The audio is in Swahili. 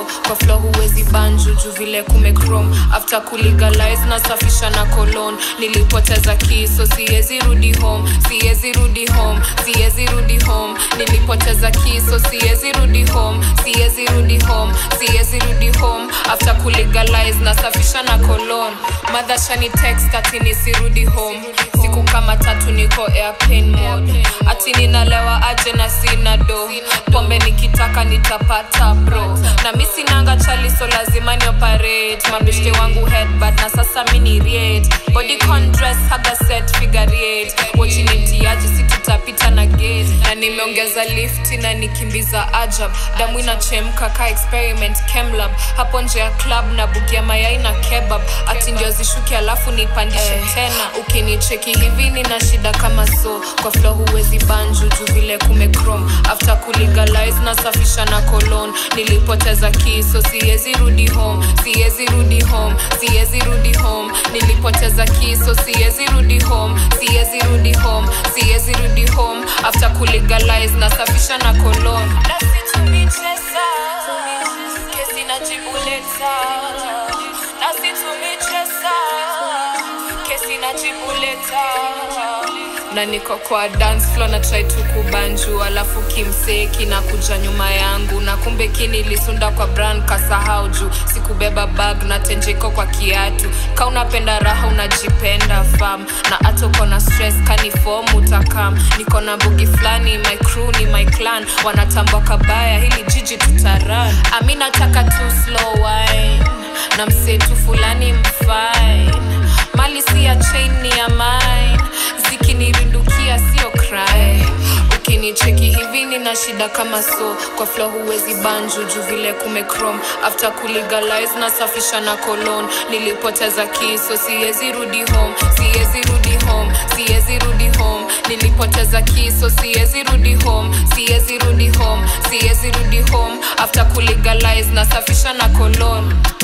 so kwa flow huwezi banju juu vile kumechrome after kulegalize nasafisha na colon nilipoteza kiso siwezi rudi home siwezi rudi home siwezi rudi home nilipoteza kiso siwezi rudi home siwezi rudi home siwezi rudi home after kulegalize nasafisha na colon madhashani text ati nisirudi home siku kama tatu niko airplane mode ati ninalewa aje na sina do pombe nikitaka nitapata bro na mi sinanga chali so lazima ni operate mabeshte wangu headbad na sasa mini riet body con dress haga set figure eight wachinitiaji si tutapita na gate na nimeongeza lifti na nikimbiza ajab damu inachemka ka experiment chemlab hapo nje ya club na bugia mayai na kebab ati ndio zishuki alafu nipandishe tena ukinicheki hivi nina shida kama so kwa flo huwezi banju juu vile kumechrome after kulegalize nasafisha na colon nilipoteza kiso siwezi rudi home siwezi rudi home siwezi rudi home nilipoteza kiso siwezi rudi home siwezi rudi home siwezi rudi home after kulegalize nasafisha na colon nasitumichesa kesi najibuleta nasitumichesa kesi najibuleta na niko kwa dance floor na try tu kubanju alafu kimsee kinakuja nyuma yangu na kumbe kinilisunda kwa brand kasahau juu sikubeba bag na tenjeko kwa kiatu ka unapenda raha unajipenda fam na hata uko na stress kanifom utakam niko na bugi fulani my crew ni my clan wanatambwa kabaya hili jiji tutaran ami nataka tu slow wine na msetu fulani mfine mali si ya chain ni ya mine zikinirindukia sio cry ukinicheki hivi nina shida kama so kwa flo huwezi banju juu vile kumechrome after kulegalize nasafisha na colon nilipoteza kiso siwezi rudi home siwezi rudi home siwezi rudi home nilipoteza kiso siwezi rudi home siwezi rudi home siwezi rudi home after kulegalize nasafisha na colon